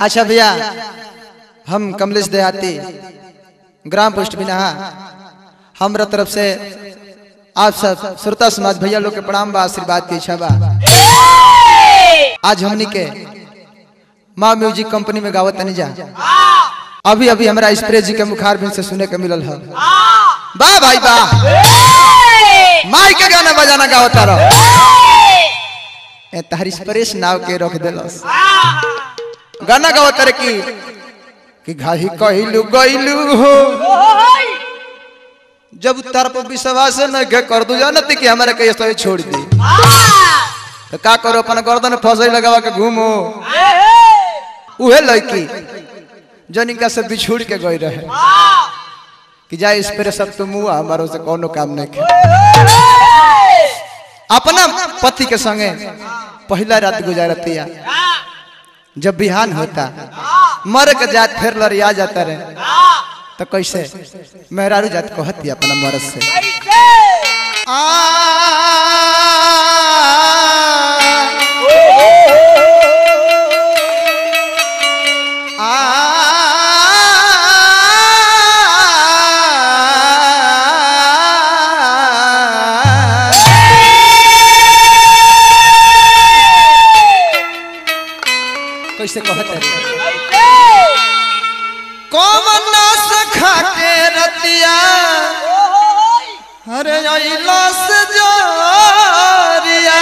अच्छा भैया हम कमलेश देहाती ग्राम पोस्ट बिनहा हमरा तरफ से आप सब श्रोता समाज भैया लोग के प्रणाम बा आशीर्वाद की इच्छा बा आज हमनी के माँ म्यूजिक कंपनी में गावत तनी जा अभी अभी हमरा स्प्रे जी के मुखार बिन से सुने के मिलल है वाह भाई वाह माई के गाना बजाना गावता रहो ए तहरी स्प्रेस नाव के रख देलस गाना गावता रे की कि घाही कहिलू गइलू हो जब तार पर विश्वास न के कर दू जानत कि हमरा के ऐसे छोड़ दी तो का करो अपन गर्दन फसई लगावा के घूमो उहे लड़की जन इनका से बिछुड़ के गई रहे कि जाए इस पर सब तुम हुआ हमारो से कोनो काम नहीं के अपना पति के संगे पहला रात गुजारती है जब बिहान होता मर के जात फिर लड़िया जाता रहे तो कैसे मेहरारू जात कहती अपना मरद से कैसे कहते कौन सखा के रतिया अरे अइलस जोरिया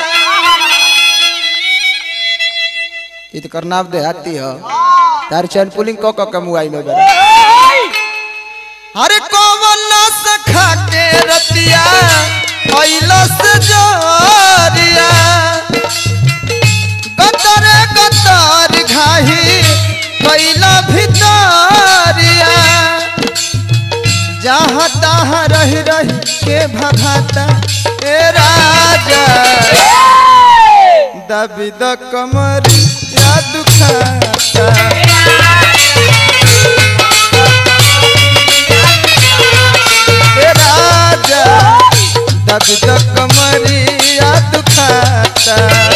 ई तो करनाव देहाती हो तार चैन पुलिंग क क कमुआई में बड़ा अरे कौन सखा के रतिया अइलस जोरिया गतर गतर घाही कैला भितरिया जहाँ तहाँ रह रह के भगाता ए राजा दबी द कमर या दुखाता ए राजा दबी द कमर या दुखाता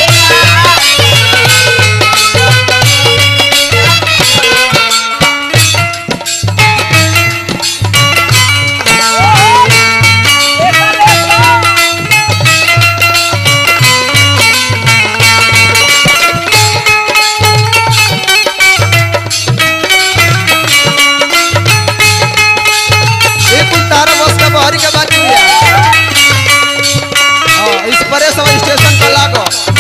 एक तारा बस का बहरी के बात हुई हां इस परे सब स्टेशन पर लागो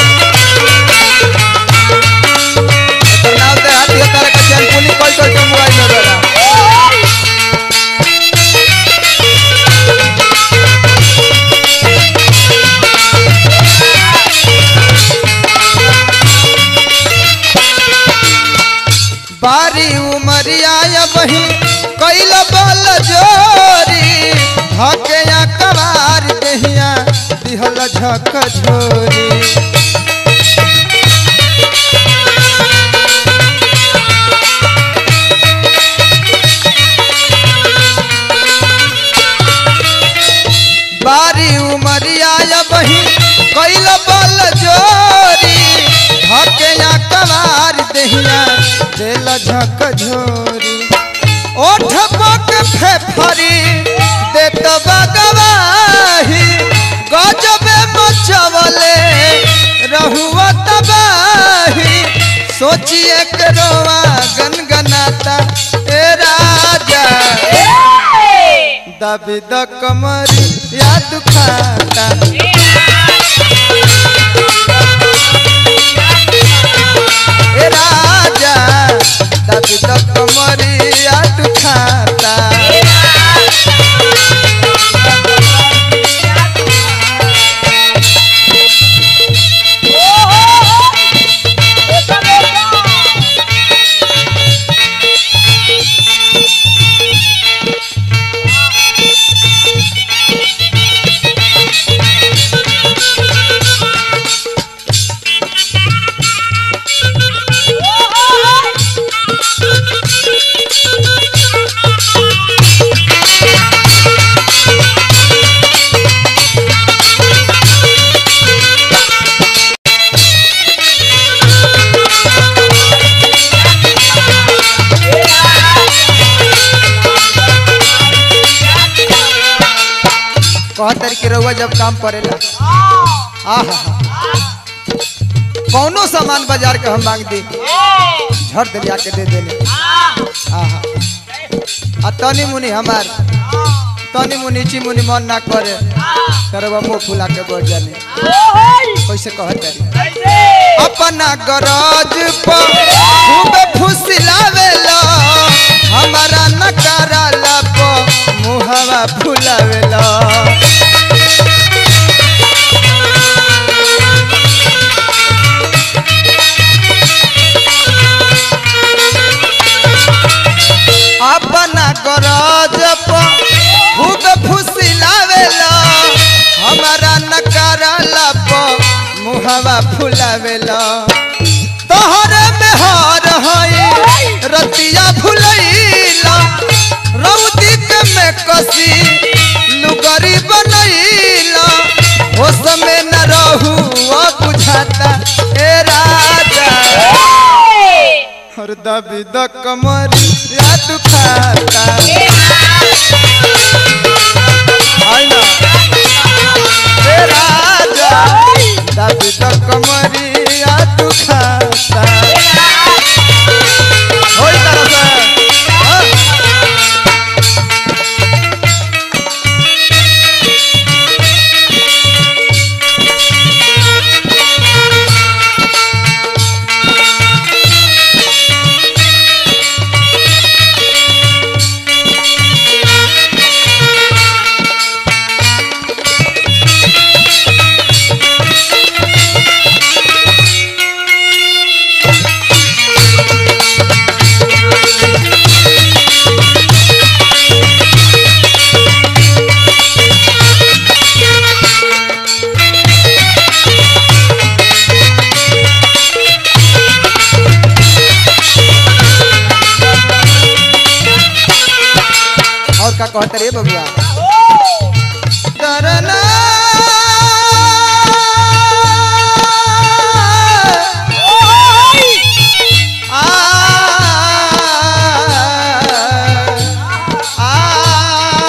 एकर नाम दे हाथी तारा का चैन पुली कोई कोई के मोबाइल में बेरा बारी उमरिया या बही कैल बल जोरी धके कबार दहिया दिहल झक झोरी बारी उमरिया या बही कैल बल जोरी धके कबार दहिया दिल झक झोरी ओठ पक फेफरी देत बगवाही गजबे मचवले रहुआ तबाही सोचिए के रोवा गनगनाता ए राजा दबी द कमरी या दुखाता ए राजा दबी द कमरी या दुखाता कहतर कि रउआ जब काम करेला आहा कौनो सामान बाजार के हम मांग दी झट दे लिया के दे देले आहा आ तनी मुनी हमार तनी मुनी ची मुनी मन ना करे तरवा मुंह फुला के बैठ जाने कैसे कहते अपना गरज पर खूब फुसलावेला हमारा नकाराला पर मुहवा फुलावेला अपना गरज पर खूब फुसलावेला हमारा नकाराला पर मुहवा फुलावेला तोहरे में हार हई रतिया फुलैला रौदी के में कसी लुगरी बनैला हो समय न रहू बुझाता ए राजा हर दबी द कमर या दुखाता आई ना ए राजा दबी द कमर या दुखाता होई तरह से हाँ? और का कहते रे बबुआ करना आ आ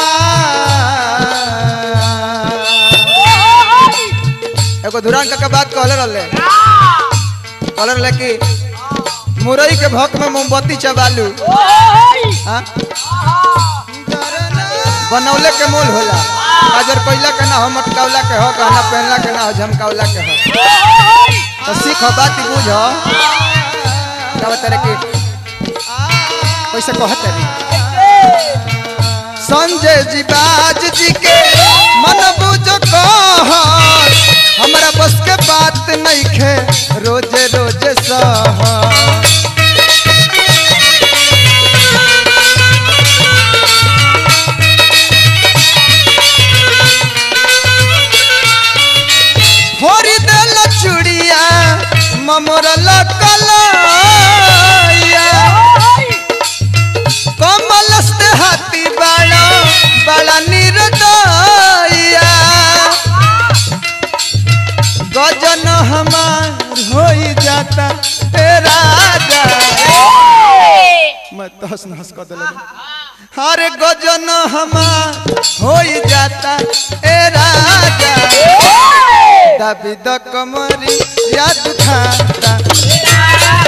एगो धुरान का बात कहले रहले कहले रहले कि मुरई के भक में मोमबत्ती चबालू हाँ बनौले के मोल होला काजर कोइला के ना हो मटकावला के हो गहना पहनला के ना हो झमकावला के हो तो सीख बात बुझ का बता रे कि कैसे कहते रे संजय जी बाज जी के मन बुझ कह हमरा बस के बात नहीं खे रोजे रोजे सह फोरी देल चुड़िया ममोरल कलैया कमलस्त हाथी बाड़ा बड़ा निर्दया गजन हमार हो जाता ए राजा मैं तहस नहस कर दिल हरे गजन हमार हो जाता ए राजा दबी द कमरी याद खाता